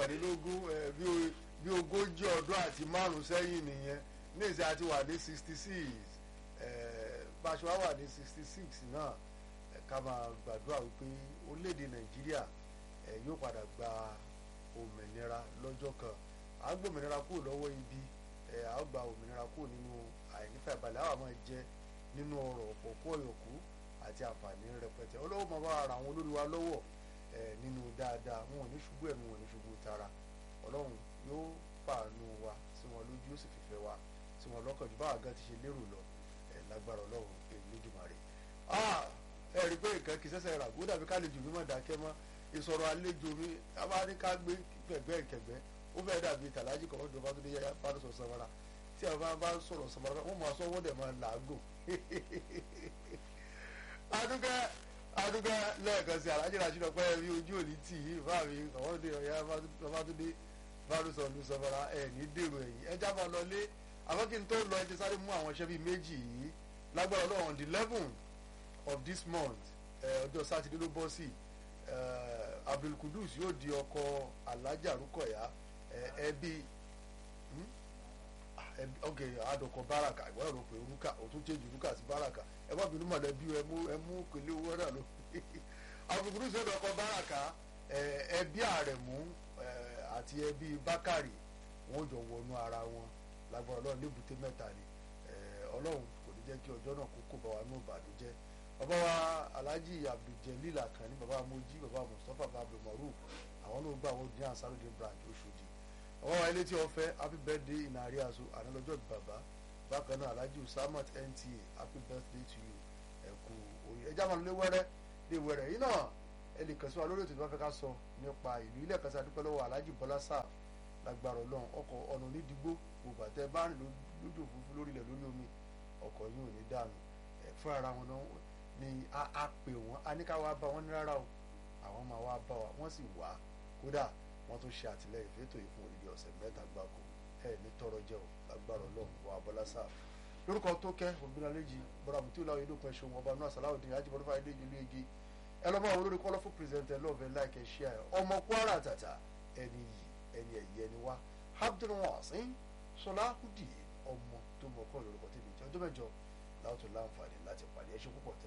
mẹ́tàdínlógún ẹ, bí o- bí ogójì ọdún àti márùn sẹ́yìn nìyẹn ní ìsẹ́ àti wà ní sixty six bá a ṣe wá wà ní sixty six náà ẹ, ká máa gbàdúrà wípé orílẹ̀-èdè nàìjíríà ẹ, yóò padà gba òmìnira lọ́jọ́ kan à ń gbòmìnira kúrò lọ́wọ́ ibi ẹ, à ń gba òmìnira kúrò nínú àìnífà ìbalẹ̀ àwọn máa jẹ nínú ọrọ̀ ọ̀pọ̀ kó ọ̀yọ̀kú àti àǹfààní rẹpẹtẹ ọlọ́wọ́ máa bá ara àwọn olórí wa lọ́wọ́ ẹ, nínú dáadáa wọn ò ní ṣubú ẹ̀mí wọn ò ní ṣubú tara ọlọ́run yóò fàánú wa sí wọn lójú yóò sì fìfẹ́ wa sí wọn lọ́kàn jù báwa gan ti ṣe lérò lọ ẹ, lágbára ọlọ́run èyí lójúmọ́ rẹ̀ ẹ rí i pé nǹkan kì í ṣẹ̀ṣẹ̀ rà kó dàbí kálejò mi mọ̀ dákẹ́ mọ́ ìsọ̀rọ̀ àlejò mi a bá ní ká gbé kẹ̀gbẹ́ kẹ̀gbẹ́ ó fẹ́ dàbí tàlájì kan ọdún bá tó dé yáyá bá tó sọ samara tí a bá bá sọ̀rọ̀ samara wọ́n máa sọ wọ́n dẹ̀ máa làágùn adúgẹ́ adúgẹ́ lẹ́ẹ̀kan sí alájẹ́ ràṣí lọ pé bí ojú òní tì í bá mi àwọn òde ọ̀yá bá tó dé bá tó sọ ọdún samara ẹ̀ ní dèrò ẹ̀yìn ẹ já máa lọ lé àmọ́ kí n tó lọ ẹ ti sáré mú àwọn iṣẹ́ bíi méjì yìí lágbára ọlọ́run on the eleven of this month ẹ, ọjọ́ sátidé ló bọ́ sí ẹ, Abdul Kudus yóò di ọkọ Alhaja Rukoya ẹ, ẹbí hmm? Ah, ẹbí ok adọkọ baraka ìwọ náà ló pe orúkà òtún change orúkà sí baraka ẹ má bínú mọ̀lẹ́bí ẹ mú ẹ mú pèlè owó náà ló Abdul Kudus yóò dọkọ baraka ẹ, ẹbí Àrẹ̀mú ẹ, àti ẹbí Bákàrì wọn ò jọ wọnú ara wọn lágbára Ọlọ́run lébùté mẹ́ta ni ẹ, Ọlọ́run kò ní jẹ́ kí ọjọ́ náà kó kó bá wa ní ìbànújẹ́ bàbá wa alhaji abduljelil akànní bàbá mojí bàbá mustapha bablu maruf àwọn ló gbà wọ́n ní ansarudin branch oṣòdì bàbá wa ilé tí wọ́n fẹ́ happy birthday in àríyànso ànálọ́jọ́ bàbá bákan náà alhaji usamat nta happy birthday to you ẹ kú orí ẹjá máa lé wẹ́rẹ́ lé wẹ́rẹ́ yìí náà ẹ lè kàn sí wa lórí ètò ìbáfẹ́ ká sọ nípa ìlú ilé ẹ̀ka sí adúpẹ́ lọ́wọ́ alhaji bọ́lá sáà lágbára ọlọ́run ọkọ̀ ọ̀nà onídìgbò gbogbo àtẹ bá rìn lójú òfurufú lórílẹ̀ lórí omi ọkọ̀ yìí ò ní dànù ẹ̀ fún ara wọn náà ni a a pè wọ́n a ní ká wá bá wọn ní rárá o àwọn máa wá bá wa wọ́n sì wá kódà wọ́n tún ṣe àtìlẹ́yìn fẹ́tò yìí fún odidi ọ̀sẹ̀ mẹ́ta gbáko ẹ ní tọrọ jẹ o lágbára ọlọ́run wà bọ́lá sáà lórúkọ tó kẹ́ ògbónaléjì bọ́dà mùtí ìlà òyìnbó kan ṣeun ọba náà sàláwùdín ajíbọ́dún fàáyé ìlú igi ẹ lọ́mọ àwọn olórí kọ́lọ́fù pírẹsẹ̀ntẹ̀ lọ́ọ̀fẹ́ láìkẹ́ ṣí ẹ ọmọ kwara tàtà ẹni yìí ẹni ẹ̀yẹ ni wá abdulwasin sọláhùdì ọmọ tó mọ̀ kọ́ lórúkọ tẹ̀lé ìjọ ọjọ́ mẹ́jọ láwùjọ láǹfààní láti pàdé ẹṣin púpọ̀ tẹ́